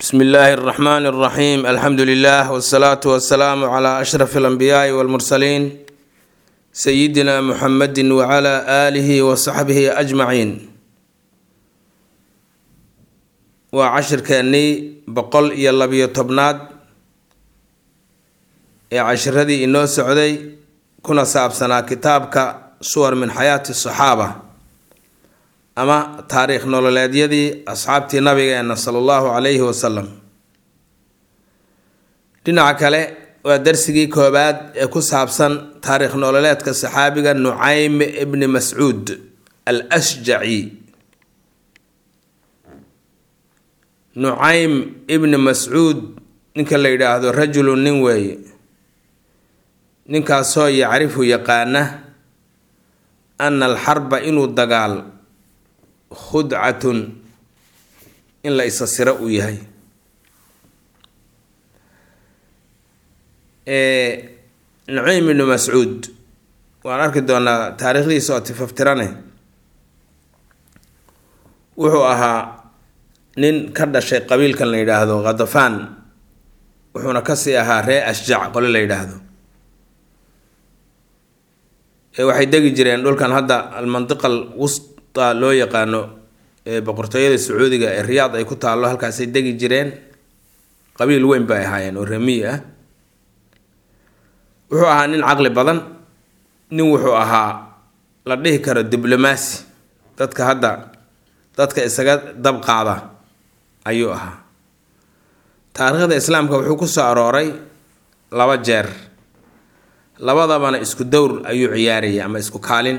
bsmi illaahi اraxmaan اraxiim alxamdu lilah wsalaatu wasalaamu cla ashraf alanbiyaai walmursaliin sayidina muxamedi wacala aalihi wasaxbihi ajmaciin waa cashirkeennii boqol iyo labiyo tobnaad ee cashiradii inoo socday kuna saabsanaa kitaabka suwar min xayaati saxaaba ama taariikh nololeedyadii asxaabtii nabigeena sala allahu calayhi wasalam dhinaca kale waa darsigii koobaad ee ku saabsan taariikh nololeedka saxaabiga nucaym ibni mascuud al ashjaci nucaym ibni mascuud ninka la yidhaahdo rajulu nin weeye ninkaasoo yacrifu yaqaana ana alxarba inuu dagaal khudcatun in la isa siro uu yahay nucaym ibnu mascuud waan arki doonaa taariikhdiisa oo tifaftirane wuxuu ahaa nin ka dhashay qabiilkan la yidhaahdo khadafaan wuxuuna kasii ahaa ree ashjac qole la yidhaahdo waxay degi jireen dhulkan hadda almantiqal wusta loo yaqaano ee boqortooyada sacuudiga ee riyaad ay ku taallo halkaasay degi jireen qabiil weyn bay ahaayeen oo ramiyi ah wuxuu ahaa nin caqli badan nin wuxuu ahaa la dhihi karo diblomaasi dadka hadda dadka isaga dab qaada ayuu ahaa taariikhda islaamka wuxuu ku soo arooray laba jeer labadabana isku dowr ayuu ciyaarayay ama isku kaalin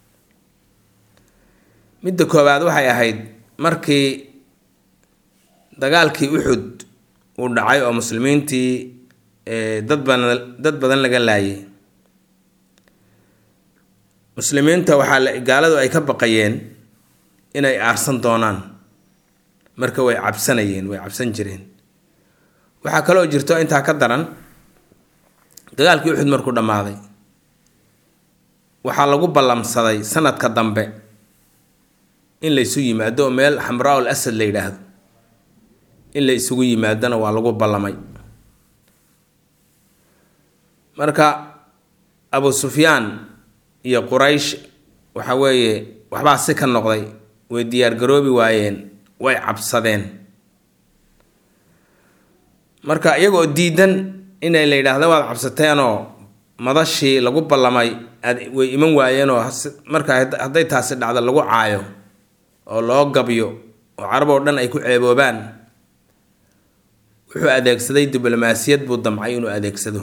midda koowaad waxay ahayd markii dagaalkii uxud uu dhacay oo muslimiintii dad badan dad badan laga laayay muslimiinta waxaa la gaaladu ay ka baqayeen inay aarsan doonaan marka way cabsanayeen way cabsan jireen waxaa kaloo jirto intaa ka daran dagaalkii uxud markuu dhammaaday waxaa lagu ballamsaday sanadka dambe in la ysu yimaado oo meel xamraa ul asad la yidhaahdo in la isugu yimaadona waa lagu ballamay marka abu sufyaan iyo quraysh waxa weeye waxbaa si ka noqday way diyaargaroobi waayeen way cabsadeen marka iyagoo diidan inay la yidhaahda waad cabsateenoo madashii lagu ballamay aad way iman waayeenoo marka hadday taasi dhacdo lagu caayo oo loo gabyo oo carab oo dhan ay ku ceeboobaan wuxuu adeegsaday diblomaasiyad buu damcay inuu adeegsado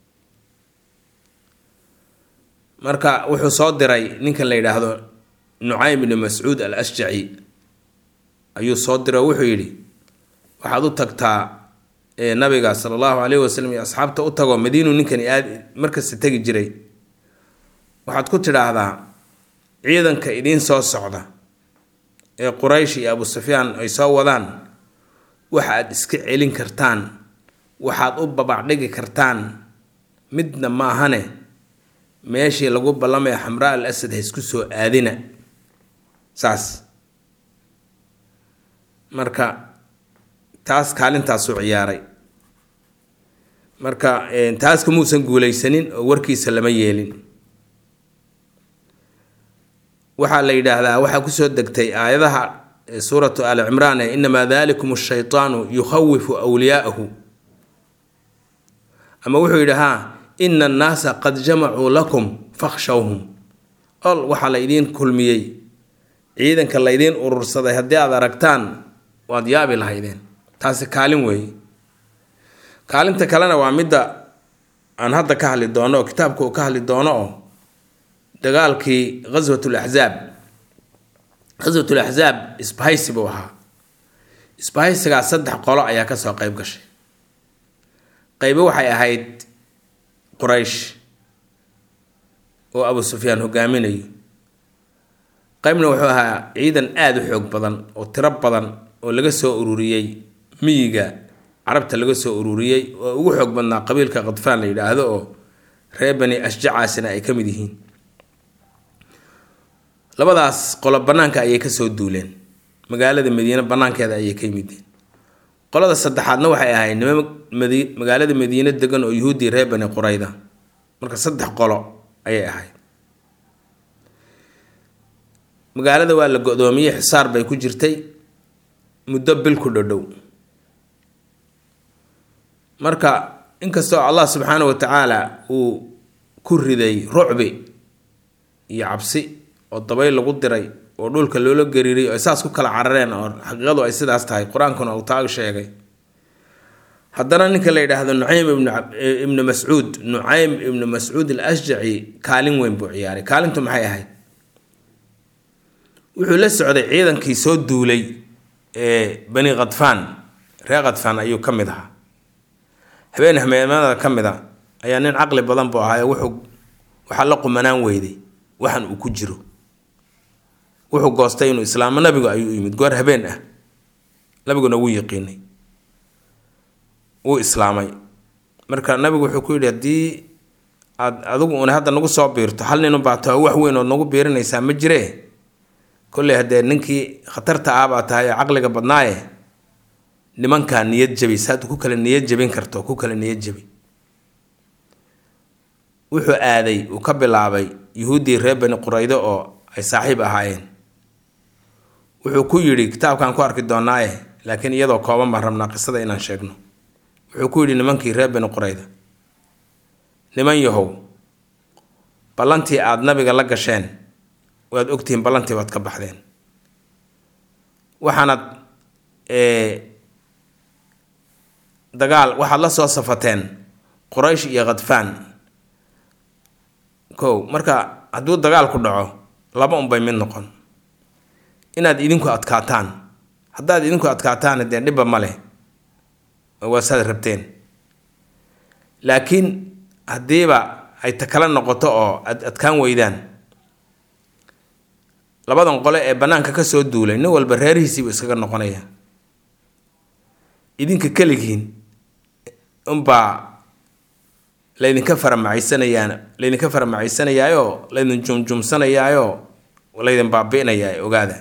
marka wuxuu soo diray ninkan la yidhaahdo nucaym ibni mascuud al ashjaci ayuu soo diray oo wuxuu yidhi waxaad u tagtaa nabiga sala allahu caleyhi wasalam iyo asxaabta u tagoo madiinu ninkani aad markasta tegi jiray waxaad ku tidhaahdaa ciidanka idiin soo socda ee quraysh iyo abu sufyaan ay soo wadaan waxa aad iska celin kartaan waxaad u babacdhigi kartaan midna maahane meeshii lagu ballamaya xamraa al asad ha isku soo aadina saas marka taas kaalintaasuu ciyaaray marka taas kamuusan guulaysanin oo warkiisa lama yeelin waxaa la yidhaahdaa waxaa kusoo degtay aayadaha suuratu ali cimraan ee inamaa dalikum shaytaanu yukhawifu wliyaa'ahu ama wuxuu yidhi haa ina annaasa qad jamacuu lakum fakhshawhum ol waxaa laydiin kulmiyey ciidanka laydiin urursaday haddii aad aragtaan waad yaabi lahaydeen taasi kaalin weeye kaalinta kalena waa midda aan hadda ka hadli doono oo kitaabka uu ka hadli doono oo dagaalkii ghaswat laxzaab ghaswat laxzaab isbahaysi buu ahaa isbahaysigaa saddex qolo ayaa kasoo qeyb gashay qeybo waxay ahayd quraysh oo abu sufyaan hogaaminayo qeybna wuxuu ahaa ciidan aada u xoog badan oo tiro badan oo laga soo ururiyey miyiga carabta laga soo ururiyey oo ugu xoog badnaa qabiilka khadfaan la yidhaahdo oo reer bani ashjacaasina ay ka mid yihiin labadaas qolo bannaanka ayay kasoo duuleen magaalada madiine bannaankeeda ayay ka yimideen qolada saddexaadna waxay ahayd nima madi magaalada madiine degan oo yuhuuddii reer bani qurayda marka saddex qolo ayay ahayd magaalada waa la go-doomiyey xisaar bay ku jirtay muddo bil ku dhodhow marka inkastoo allah subxaana wa tacaala uu ku riday rucbi iyo cabsi oo dabayl lagu diray oo dhulka loola gariiray oo saas ku kala carareen oo xaqiiqadu ay sidaas tahay qur-aankuna uu taag sheegay haddana ninka la yidhaahdo nucaym ibnu mascuud nucaym ibnu mascuud al ashjaci kaalin weyn buu ciyaaray kaalintu maxay ahayd wuxuu la socday ciidankii soo duulay ee bani khadfaan reer khadfaan ayuu ka mid ahaa habeen hameemada ka mid a ayaa nin caqli badan buu ahaa wuxuu waxaa la qumanaan weyday waxan uu ku jiro wuxuu goostay inuu islaamo nabigu ayuu yimid goor habeen ah nabiguna wuu yiqiinay wuu islaamay marka nabigu wuxuu ku yidhi haddii aad adigu una hadda nagu soo biirto hal nin ubaato wax weyn ood nagu biirinaysaa ma jiree kolley haddee ninkii khatarta ah baa tahay ee caqliga badnaaye nimankaa niyad jabi saad ku kala niyad jabin karto ku kala niyad jabi wuxuu aaday uu ka bilaabay yuhuuddii reer bani quraydo oo ay saaxiib ahaayeen wuxuu ku yidhi kitaabkaan ku arki doonaaye laakiin iyadoo kooban baan rabnaa qisada inaan sheegno wuxuu ku yidhi nimankii reer bani qurayda niman yahow ballantii aada nabiga la gasheen waad ogtihiin ballantii waad ka baxdeen waxaanad dagaal waxaad la soo safateen quraysh iyo khadfaan kow marka hadduu dagaal ku dhaco laba unbay mid noqon inaad idinku adkaataan haddaad idinku adkaataan dee dhibba ma leh waa saad rabteen laakiin haddiiba ay takala noqoto oo ad adkaan weydaan labadan qole ee bannaanka ka soo duulay nin walba reerihiisiibuu iskaga noqonaya idinka keligiin unbaa laydinka faramacaysanayaan laydinka faramacaysanayaayo laydin jumjumsanayaayo laydin baabi'inayaa ogaada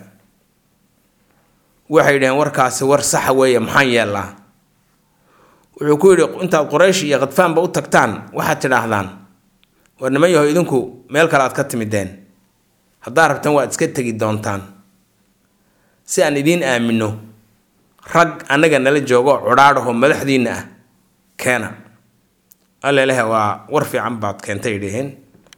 waxay dhaheen warkaasi war saxa weeye maxaan yeellaa wuxuu ku yidhi intaad quraysh iyo khadfaanba u tagtaan waxaad tidhaahdaan war niman yaho idinku meel kale aad ka timideen haddaad rabtaan waad iska tegi doontaan si aan idiin aamino rag annaga nala joogo cudhaadhaho madaxdiinna ah keena alleleh waa war fiican baad keentay dhaheen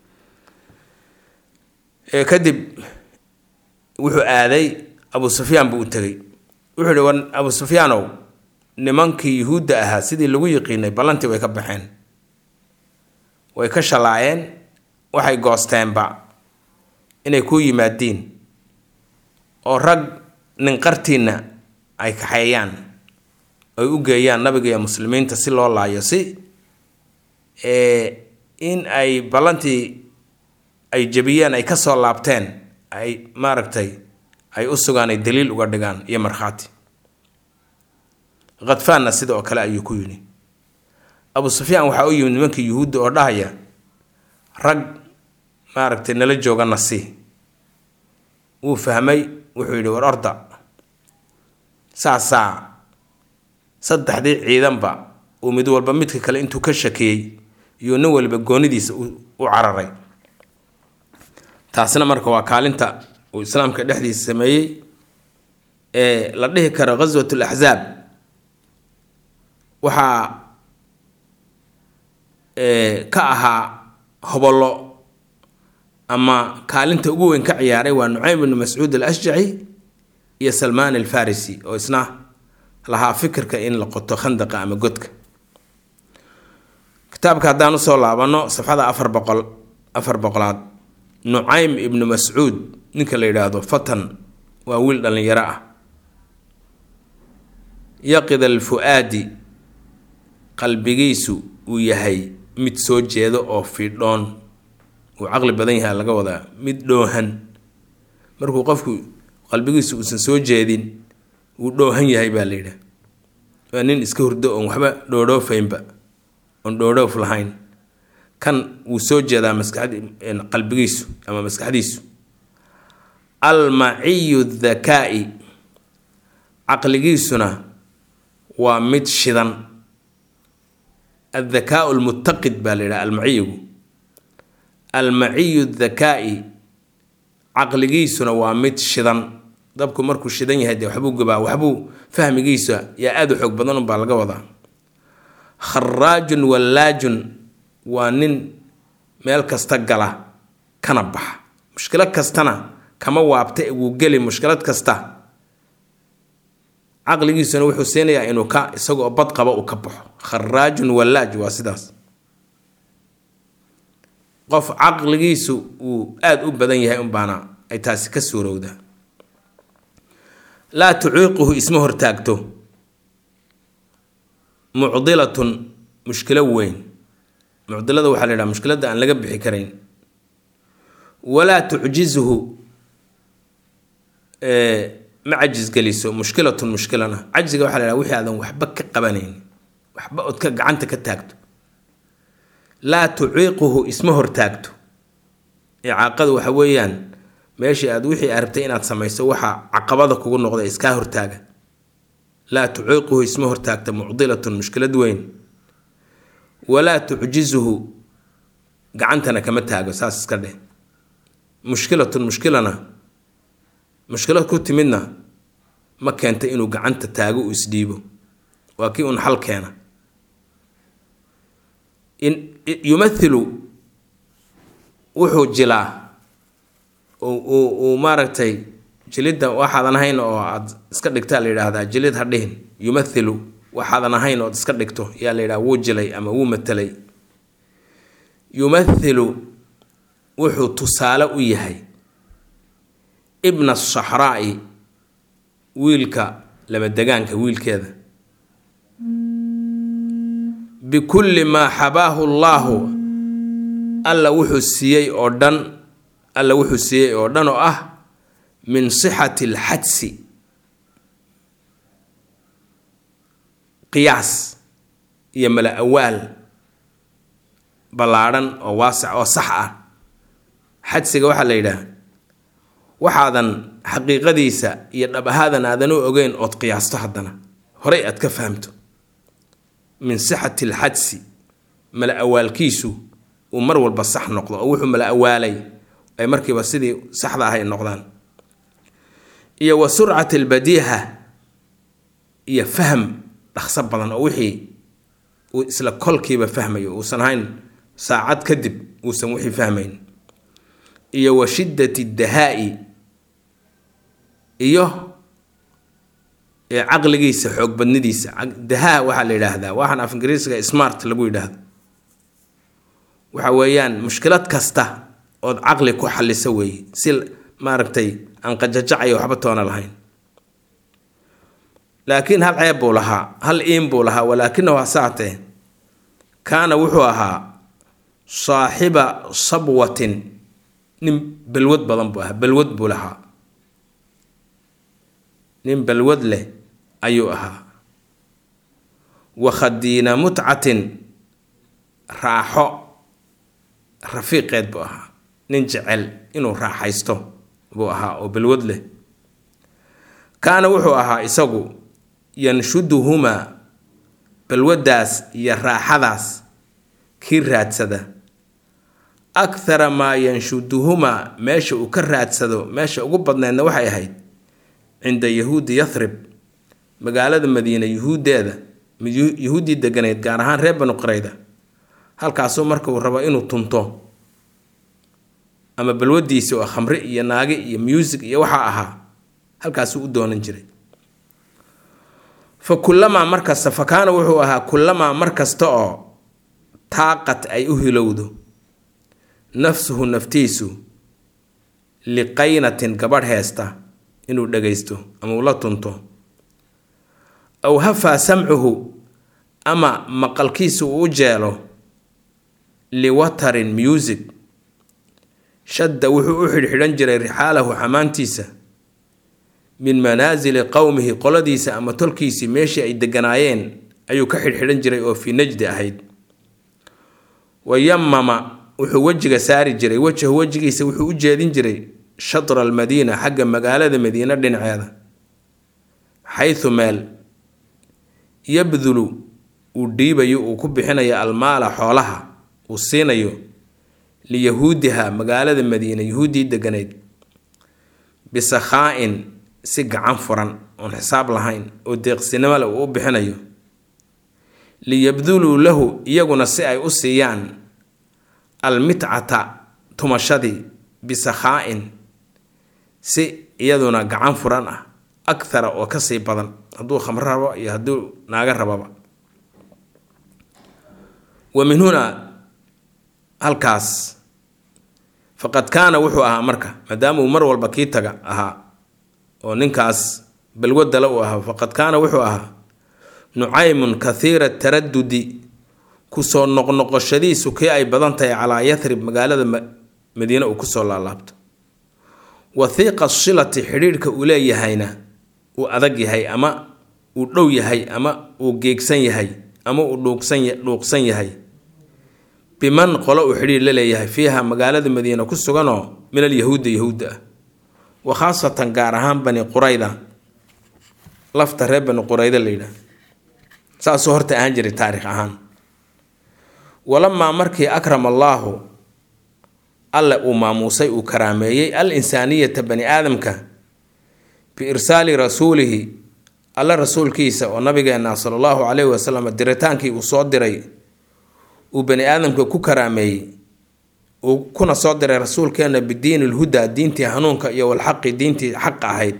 kadib wuxuu aaday abu sufyaan buu u tegey wuxuu ihi war abu sufyaanow nimankii yuhuudda ahaa sidii lagu yiqiinay ballantii way ka baxeen way ka shalaayeen waxay goosteenba inay kuu yimaadiin oo rag ninqartiinna ay kaxeeyaan ay u geeyaan nabiga iyo muslimiinta si loo laayo si in ay ballantii ay jebiyeen ay kasoo laabteen ay maaragtay ay u sugaan ay daliil uga dhigaan iyo markhaati khadfaanna sida oo kale ayuu ku yidhi abu sufyaan waxaa u yimid nimankii yuhuudda oo dhahaya rag maaragtay nala joogana si wuu fahmay wuxuu yidhi war orda saasaa saddexdii ciidanba uu mid walba midka kale intuu ka shakiyey iyo nin waliba goonidiisa u cararay taasina marka waa kaalinta uu islaamka dhexdiisa sameeyey ee la dhihi karo ghaswat laxzaab waxaa ka ahaa hobollo ama kaalinta ugu weyn ka ciyaaray waa nucaym ibnu mascuud al ashjaci iyo salmaan alfarisi oo isna lahaa fikirka in la qoto khandaqa ama godka kitaabka haddaan usoo laabano safxada afar boqol afar boqolaad nucaym ibnu mascuud ninka la yidhaahdo fatan waa wiil dhallinyaro ah yaqid alfu-aadi qalbigiisu uu yahay mid soo jeedo oo fiidhoon uu caqli badan yahay laga wadaa mid dhoohan markuu qofku qalbigiisu uusan soo jeedin wuu dhoohan yahay baa la yidhaha waa nin iska hurdo oon waxba dhoodhoofaynba oon dhoodhoof lahayn kan wuu soo jeedaa maskaxd qalbigiisu ama maskaxdiisu almaciyu dhakaa-i caqligiisuna waa mid shidan addakaau lmuttaqid baa la yidhaha almaciyigu almaciyu dakaa'i caqligiisuna waa mid shidan dabku markuu shidan yahay dee waxbuu gubaa waxbuu fahmigiisa yaa aada u xoog badan unbaa laga wadaa kharaajun wallaajun waa nin meel kasta gala kana baxa mushkilad kastana kama waabta wuu geli mushkilad kasta caqligiisuna wuxuu siinayaa inuu ka isagoo bad qaba uu ka baxo kharaajun wallaaj waa sidaas qof caqligiisu uu aada u badan yahay unbaana ay taasi ka suurowdaa laa tuciiquhu isma hortaagto mucdilatun mushkilo weyn mucdilada waxaa la yidhaha mushkiladda aan laga bixi karayn walaa tucjizuhu ma cajisgeliso mushkilatun mushkilana cajziga waxaa la yidhaha wixii aadan waxba ka qabanayn waxba ood ka gacanta ka taagto laa tuciiquhu isma hortaagto icaaqadu waxa weeyaan meeshii aad wixii arabtay inaad samayso waxaa caqabada kugu noqda iskaa hortaaga laa tuciiquhu isma hortaagta mucdilatun mushkilad weyn walaa tucjizuhu gacantana kama taago saas iska dheh mushkilatun mushkilana mushkilad ku timidna ma keenta inuu gacanta taago uu isdhiibo waa kii un xal keena yumathilu wuxuu jilaa uu maaragtay jilidda waxaadan ahayn oo aad iska dhigtaa la yidhaahdaa jilid ha dhihin yumathilu waxaadan ahayn ood iska dhigto yaa la yidhaha wuu jilay ama wuu matelay yumathilu wuxuu tusaale u yahay ibna saxraa'i wiilka lamadegaanka wiilkeeda bikulli maa xabaahu llaahu alla wuxuu siiyey oo dhan alla wuxuu siiyey oo dhan oo ah min sixati alxadsi qiyaas iyo mala awaal ballaadhan oo waasac oo sax ah xadsiga waxaa la yidhaah waxaadan xaqiiqadiisa iyo dhab ahaadan aadan u ogeyn ood qiyaasto haddana horey aad ka fahamto min sixati alxadsi mala awaalkiisu uu mar walba sax noqdo oo wuxuu mala awaalay ay markiiba sidii saxda ahay noqdaan iyo wa surcati albadiiha iyo fahm dhaqso badan oo wixii uu isla kolkiiba fahmayo uusan ahayn saacad kadib uusan wixii fahmayn iyo wa shiddati dahaa'i iyo caqligiisa xoog badnidiisa dahaa waxaa la yidhaahdaa waxaan af ingiriisiga smart lagu yidhaahdo waxa weeyaan mushkilad kasta ood caqli ku xalliso weeye si maaragtay aan qajajacayo waxba toona lahayn laakiin hal ceeb buu lahaa hal iin buu lahaa walaakinahu hasaatee kaana wuxuu ahaa saaxiba sabwatin nin balwad badan buu ahaa balwad buu lahaa nin balwad leh ayuu ahaa wa khadiina mutcatin raaxo rafiiqeed buu ahaa nin jecel inuu raaxaysto buu ahaa oo balwad leh kaana wuxuu ahaa isagu yanshuduhumaa balwaddaas iyo raaxadaas kii raadsada akhara maa yanshuduhumaa meesha uu ka raadsado meesha ugu badneedna waxay ahayd cinda yahuudi yathrib magaalada madiina yuhuuddeeda yuhuuddii deganayd gaar ahaan reer banu qarayda halkaasuu marka uu rabo inuu tunto ama balwadiisi oo khamre iyo naage iyo muusig iyo waxaa ahaa halkaasuu u doonan jiray fa kullamaa markasta fa kaana wuxuu ahaa kullamaa mar kasta oo taaqad ay u hilowdo nafsuhu naftiisu liqaynatin gabadh heesta inuu dhagaysto ama uu la tunto aw hafaa samcuhu ama maqalkiisu uu u jeelo liwatarin music shadda wuxuu u xidhxidhan jiray rixaalahu xamaantiisa min manaasili qowmihi qoladiisa ama tolkiisii meeshii ay deganaayeen ayuu ka xidhxidhan jiray oo fii najdi ahayd wayamama wuxuu wejiga saari jiray wejahu wejigiisa wuxuu u jeedin jiray shatra almadiina xagga magaalada madiine dhinaceeda xaysu meel yabdulu uu dhiibayo uu ku bixinayo almaala xoolaha uu siinayo liyahuudiha magaalada madiina yahuuddii deganayd bisakhaa-in si gacan furan oon xisaab lahayn oo deeqsinimo leh uu u bixinayo liyabduluu lahu iyaguna si ay u siiyaan almitcata tumashadii bisakhaa-in si iyaduna gacan furan ah akhara oo kasii badan hadduu khamro rabo iyo hadduu naaga rababa wa min hunaa halkaas faqad kaana wuxuu ahaa marka maadaama uu mar walba kii taga ahaa oo ninkaas balwadala uu ahaa faqad kaana wuxuu ahaa nucaymun kathiira taradudi kusoo noqnoqoshadiisu kii ay badan tahay calaa yathrib magaalada madiine uu kusoo laalaabto wathiiqa silati xidhiidhka uu leeyahayna uu adag yahay ama uu dhow yahay ama uu geegsan yahay ama uu dhuuqsan yahay biman qolo uu xidhiidh la leeyahay fiiha magaalada madiina ku suganoo min alyahuudda yahuudda ah wa khaasatan gaar ahaan bani qurayda lafta reer bani qurayda la yidhaah saasuu horta ahaan jiray taarikh ahaan walamaa markii akrama allaahu alle uu maamuusay uu karaameeyey al insaaniyata bani aadamka biirsaali rasuulihi alle rasuulkiisa oo nabigeena sala allahu caleyhi wasalam diritaankii uu soo diray uu bani aadamka ku karaameeyey uu kuna soo diray rasuulkeena bidiini lhudaa diintii hanuunka iyo walxaqi diintii xaqa ahayd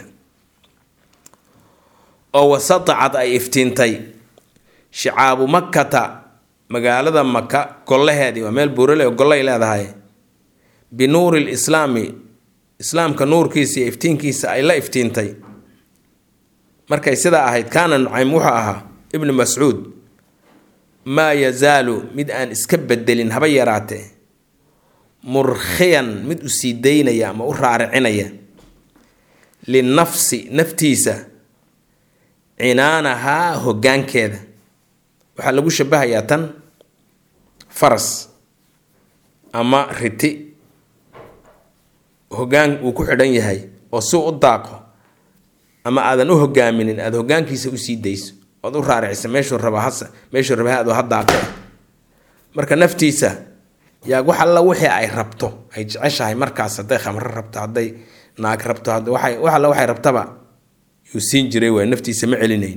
oo wasatacad ay iftiintay shicaabu makkata magaalada maka gollaheedii waa meel buurale oo gollay leedahay binuuri lislaami islaamka nuurkiisa iyo iftiinkiisa ay la iftiintay markay sidaa ahayd kaana nucaym wuxuu ahaa ibnu mascuud maa yazaalu mid aan iska bedelin haba yaraatee murkhiyan mid u sii daynaya ama u raaricinaya linafsi naftiisa cinaanahaa hoggaankeeda waxaa lagu shabahayaa tan faras ama riti hoggaan uu ku xidhan yahay oo si u daaqo ama aadan u hogaaminin aada hoggaankiisa usii dayso oad u raaricisa meeshuu raba hasa meeshuu raba aad ha daaqe marka naftiisa yaa wax alla wixii ay rabto ay jeceshahay markaas hadday khamro rabto hadday naag rabto waay wax alla waxay rabtaba yuu siin jiray waay naftiisa ma celinayn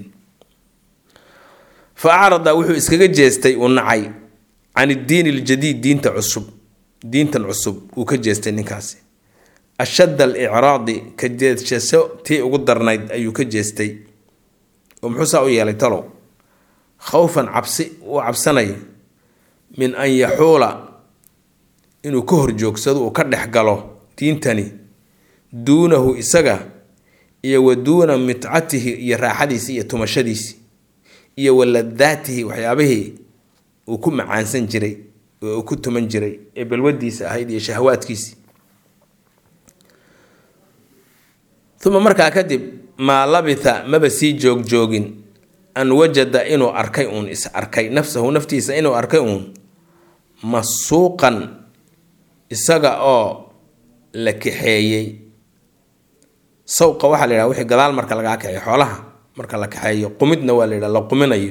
fa acrada wuxuu iskaga jeestay uu nacay can iddiin iljadiid diinta cusub diintan cusub uu ka jeestay ninkaasi ashadd alicraadi ka jeedshaso tii ugu darnayd ayuu ka jeestay oo muxuu saa u yeelay talow khawfan cabsi uu cabsanayo min an yaxuula inuu ka horjoogsado uu ka dhex galo diintani duunahu isaga iyo wa duuna mitcatihi iyo raaxadiisi iyo tumashadiisi iyo wa ladaatihi waxyaabihii uu ku macaansan jiray oo uu ku tuman jiray ee balwadiisa ahayd iyo shahawaadkiisii uma markaa kadib maa labitha maba sii joogjoogin an wajada inuu arkay uun is arkay nafsahu naftiisa inuu arkay uun masuuqan isaga oo la kaxeeyey sawqa waxaa la yidhaha wixii gadaal marka lagaa kaxeeyo xoolaha marka la kaxeeyo qumidna waa la yidhaha la quminayo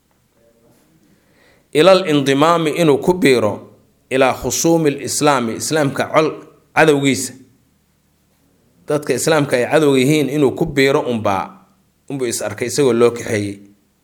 ilal indimaami inuu ku biiro ilaa khusuumi lislaami islaamka col cadowgiisa dadka islaamka ay cadowga yihiin inuu ku biiro unbaa unbuu is arkay isagoo loo kaxeeyey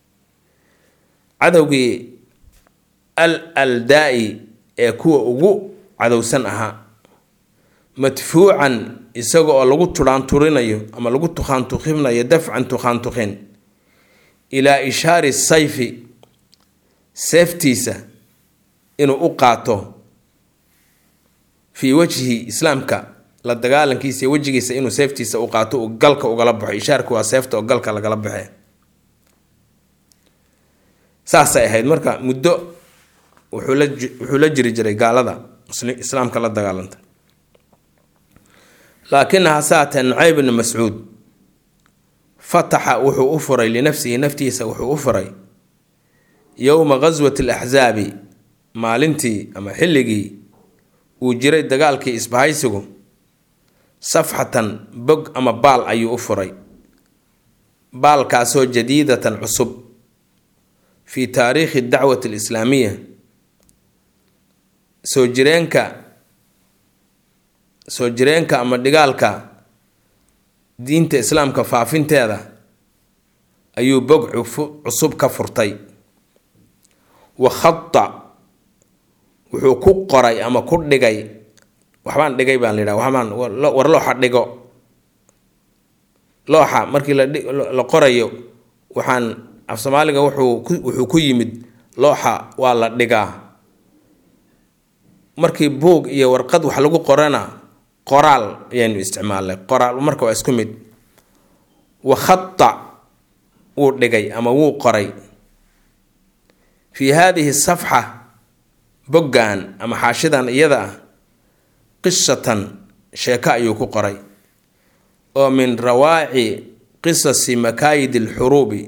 cadowgii al aldaa-i ee kuwa ugu cadowsan ahaa madfuucan isaga oo lagu turaanturinayo ama lagu tukhaantukhinayo dafcan tukhaantukhin ilaa ishaari sayfi seeftiisa inuu u qaato fii wajhi islaamka la dagaalankiisa iyo wejigiisa inuu seeftiisa u qaato uu galka ugala baxo ishaarku waa seefta oo galka lagala baxe saasay ahayd marka muddo wuxuu la wuxuu la jiri jiray gaalada islaamka la dagaalanta laakinaha saatee nucayb bni mascuud fataxa wuxuu u furay linafsihi naftiisa wuxuu u furay yowma ghaswati alaxsaabi maalintii ama xilligii uu jiray dagaalkii isbahaysigu safxatan bog ama baal ayuu u furay baalkaasoo jadiidatan cusub fi taariikhi dacwati alislaamiya soo jireenka soo jireenka ama dhigaalka diinta islaamka faafinteeda ayuu bog cusub ka furtay wa khada wuxuu ku qoray ama ku dhigay waxbaan dhigay baan la yidhaha waxbaan war looxa dhigo looxa markii la qorayo waxaan af soomaaliga wuxuu wuxuu ku yimid looxa waa la dhigaa markii buug iyo warqad wax lagu qorana qoraal ayaynu isticmaalnay qoraal marka waa isku mid wa khada wuu dhigay ama wuu qoray fii haadihi safxa boggan ama xaashidan iyada ah qisatan sheeko ayuu ku qoray oo min rawaaci qisasi makaayid alxuruubi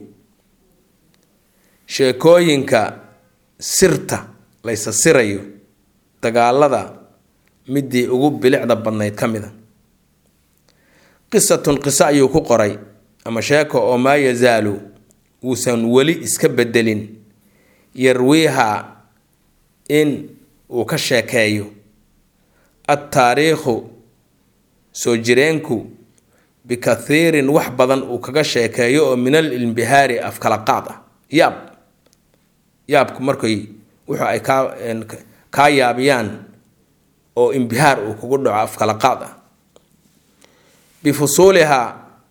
sheekooyinka sirta laysa sirayo dagaalada midii ugu bilicda badnayd ka mida qisatun qiso ayuu ku qoray ama sheeko oo maa yazaalu wuusan weli iska bedelin yarwiiha in uu ka sheekeeyo adtaariikhu soo jireenku bikathiirin wax badan uu kaga sheekeeyo oo min al imbihaari afkala qaad ah yaab yaabku markay wuxu ay kaa kaa yaabiyaan oo imbihaar uu kugu dhaco afkala qaad ah bifusuulihaa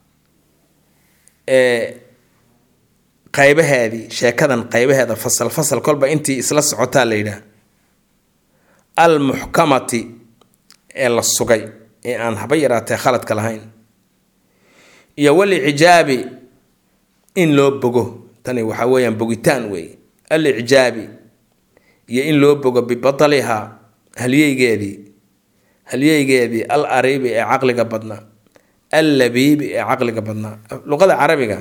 ee qaybaheedii sheekadan qaybaheeda fasal fasal kolba intii isla socotaa la yidhaah almuxkamati ee la sugay ee aan haba yaraatee khaladka lahayn iyo walicjaabi in loo bogo tani waxaa weeyaan bogitaan weeye alicjaabi iyo in loo bogo bibatalihaa halyeygeedii halyeygeedii al ariibi ee caqliga badnaa al labiibi ee caqliga badnaa luqada carabiga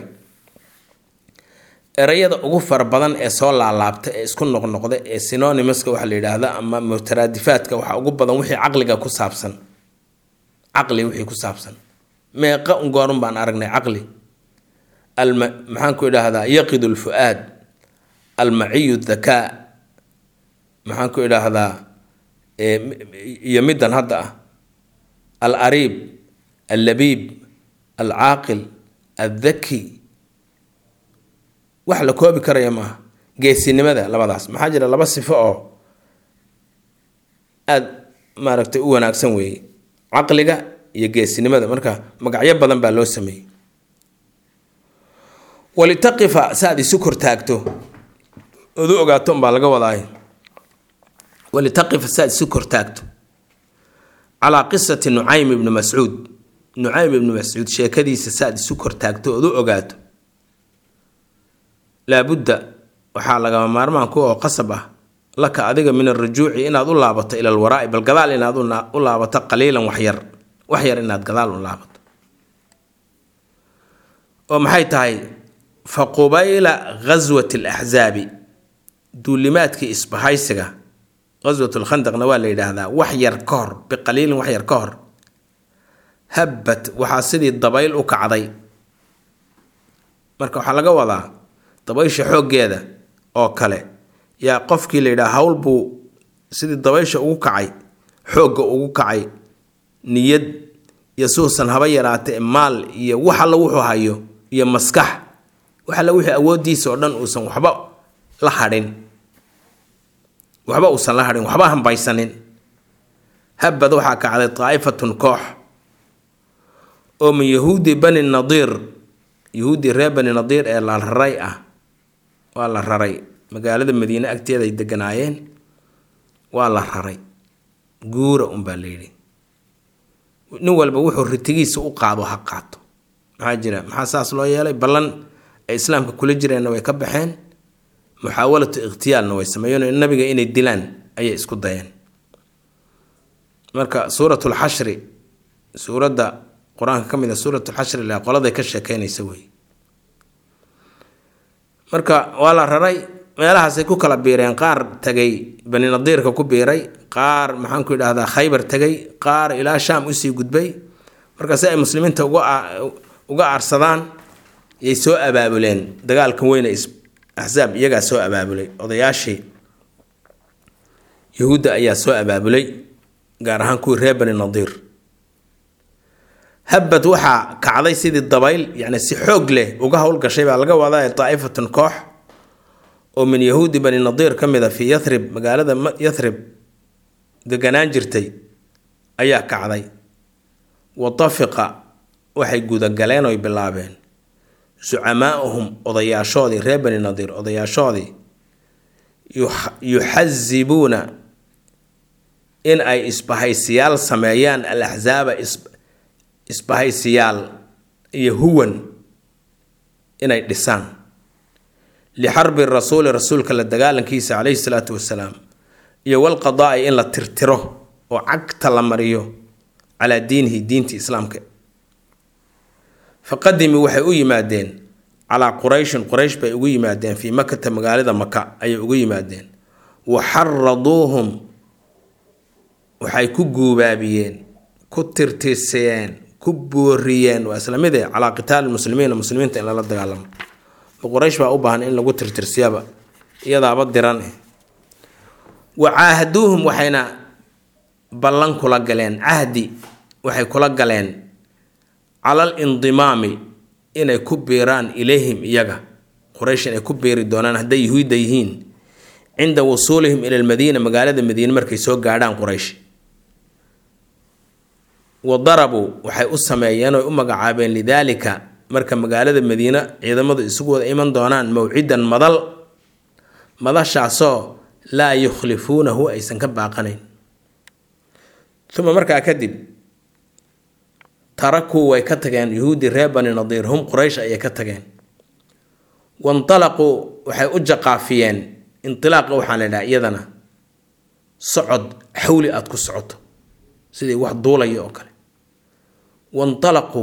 erayada ugu fara badan ee soo laalaabta ee isku noqnoqda ee synonimuska waxa la yidhaahda ama mutaraadifaadka waxaa ugu badan wixii caqliga ku saabsan caqli wixii ku saabsan meeqa ungoorun baan aragnay caqli alma maxaan ku idhaahdaa yaqidu lfu-aad almaciyu dhakaa maxaan ku idhaahdaa iyo middan hadda ah al ariib allabiib alcaaqil aldhaki wax la koobi karaya maaha geesinimada labadaas maxaa jira laba sifo oo aada maaragtay u wanaagsan weeye caqliga iyo geesinimada marka magacyo badan baa loo sameeyey walitaqifa saaad isu kortaagto ood u ogaato umbaa laga wadaay walitaqifa saaad isu kortaagto calaa qisati nucaym ibni mascuud nucaym ibni mascuud sheekadiisa saaad isu kortaagto ood u ogaato laabudda waxaa lagama maarmaan ku oo qasab ah laka adiga min alrujuuci inaad u laabato ila alwaraa'i bal gadaal inaad u laabato qaliilan waxyar waxyar inaad gadaal u laabato oo maxay tahay fa qubayla ghaswati alaxsaabi duulimaadkii isbahaysiga ghaswat lkhandaqna waa la yidhaahdaa wax yar ka hor biqaliilin wax yar ka hor habbat waxaa sidii dabayl u kacday marka waxaa laga wadaa dabaysha xooggeeda oo kale yaa qofkii la yidhaha hawl buu sidii dabaysha ugu kacay xoogga ugu kacay niyad iyo suusan haba yaraatee maal iyo wax alla wuxuu hayo iyo maskax wax alla wixii awooddiisa oo dhan uusan waxba la hadhin waxba uusan la hadhin waxba hambaysanin habad waxaa kacday daa'ifatun koox oo min yahuudi bani nadiir yahuuddii reer bani nadiir ee la raray ah waa la raray magaalada madiine agteeda ay deganaayeen waa la raray guura unbaa la yidhi nin walba wuxuu ritigiisa u qaado ha qaato maxaa jira maxaa saas loo yeelay ballan ay islaamka kula jireenna way ka baxeen muxaawalatu ikhtiyaalna way sameeyeen nabiga inay dilaan ayay isku dayeen marka suuratulxashri suuradda qur-aanka ka mid a suuratulxashri la qoladay ka sheekeynaysa wey marka waa la raray meelahaasay ku kala biireen qaar tagay bani nadiirka ku biiray qaar maxaanku idhahdaa khaybar tegay qaar ilaa shaam usii gudbay marka si ay muslimiinta uga aarsadaan yay soo abaabuleen dagaalkan weyne axsaab iyagaa soo abaabulay odayaashii yahuudda ayaa soo abaabulay gaar ahaan kuwii reer bani nadiir habad waxaa kacday sidii dabayl yacni si xoog leh uga howlgashay baa laga wadaa daa'ifatun koox oo min yahuudi bani nadiir ka mid a fii yarib magaalada yarib deganaan jirtay ayaa kacday watafiqa waxay gudagaleen oy bilaabeen sucamaa'uhum odayaashoodii reer bani nadiir odayaashoodii yuxasibuuna in ay isbahaysiyaal sameeyaan al axsaaba isbahaysiyaal iyo huwan inay dhisaan lixarbi rasuuli rasuulka la dagaalankiisa caleyhi salaatu wasalaam iyo walqadaai in la tirtiro oo cagta la mariyo calaa diinihi diinti islaamka faqadimii waxay u yimaadeen calaa qurayshin quraysh bay ugu yimaadeen fii makata magaalada maka ayay ugu yimaadeen wa xaraduuhum waxay ku guubaabiyeen ku tirtirseen ku booriyeen waa isla mid eh calaa qitaali muslimiina muslimiinta in lala dagaalamo quraysh baa u baahan in lagu tirtirsiyaba iyadaaba diran eh wa caahaduuhum waxayna ballan kula galeen cahdi waxay kula galeen calal indimaami inay ku biiraan ilayhim iyaga quraysh inay ku biiri doonaan hadday yahuudda yihiin cinda wusuulihim ila lmadiina magaalada madiine markay soo gaadhaan quraysh wa darabuu waxay u sameeyeen oy u magacaabeen lidaalika marka magaalada madiine ciidamadu isugu wada iman doonaan mawcidan madal madashaasoo laa yukhlifuunahu aysan ka baaqanayn uma markaa kadib tarakuu way ka tageen yuhuudi reer bani nadiir hum quraysh ayay ka tageen wantalaquu waxay u jaqaafiyeen intilaaqa waxaa la idhaha iyadana socod xawli aada ku socoto sidii wax duulaya oo kale wantalaquu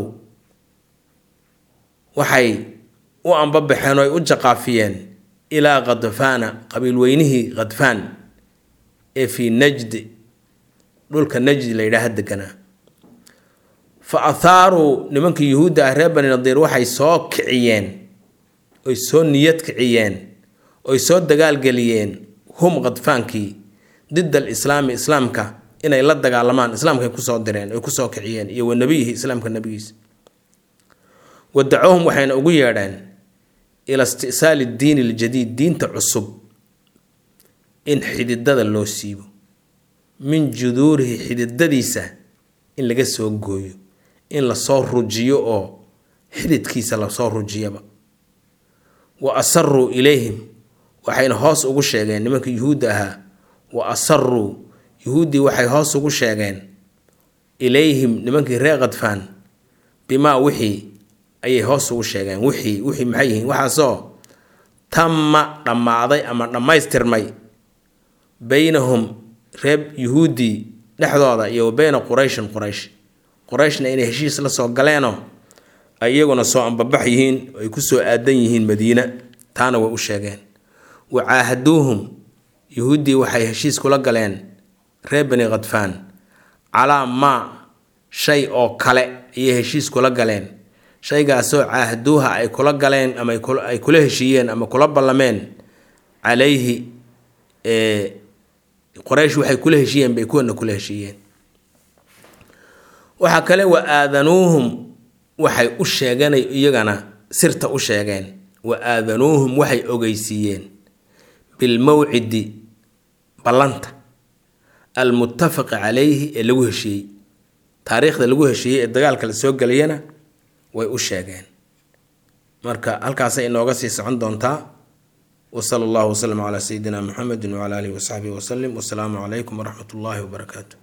waxay u ambabaxeen oo ay u jaqaafiyeen ilaa khadfaana qabiilweynihii khadfaan ee fii najdi dhulka najdi la yidhaaha deganaa fa athaaruu nimankii yuhuudda ah reer bani nadiir waxay soo kiciyeen oy soo niyad kiciyeen oy soo dagaalgeliyeen hum khadfaankii did al islaami islaamka inay la dagaalamaan islaamkay kusoo direen oy kusoo kiciyeen iyo wa nebiyihi islaamka nebigiisa wadacuuhum waxayna ugu yeedheen ila isti'saali diini aljadiid diinta cusub in xididada loo siibo min juduurihi xididadiisa in laga soo gooyo in lasoo rujiyo oo xididkiisa lasoo rujiyaba wa asaruu ilayhim waxayna hoos ugu sheegeen nimanka yuhuudda ahaa wa asaruu yuhuuddii waxay hoos ugu sheegeen ilayhim nimankii reer khadfaan bimaa wixii ayay hoos ugu sheegeen wixii wixii maxay yihiin waxaasoo tamma dhammaaday ama dhammaystirmay beynahum reer yuhuuddii dhexdooda iyo wa beyna qurayshin quraysh qurayshna inay heshiis la soo galeenoo ay iyaguna soo ambabax yihiin ay kusoo aadan yihiin madiina taana way u sheegeen wa caahaduuhum yuhuuddii waxay heshiis kula galeen reer bani khadfaan calaa maa shay oo kale ayay heshiis kula galeen shaygaasoo caahaduuha ay kula galeen ama ay kula heshiiyeen ama kula ballameen calayhi qoraysh waxay kula heshiiyeen bay kuwana kula heshiiyeen waxaa kale wa aadanuuhum waxay u sheegeen iyagana sirta u sheegeen wa aadanuuhum waxay ogeysiiyeen bilmawcidi ballanta almuttafaqi calayhi ee lagu heshiiyey taariikhda lagu heshiiyey ee dagaalka la soo gelayana way u sheegeen marka halkaasay inooga sii socon doontaa wasala allahu wasalam calaa sayidina muxamedi wacala alihi wasaxbihi wasalim wasalaamu calaykum waraxmat ullaahi wabarakaatu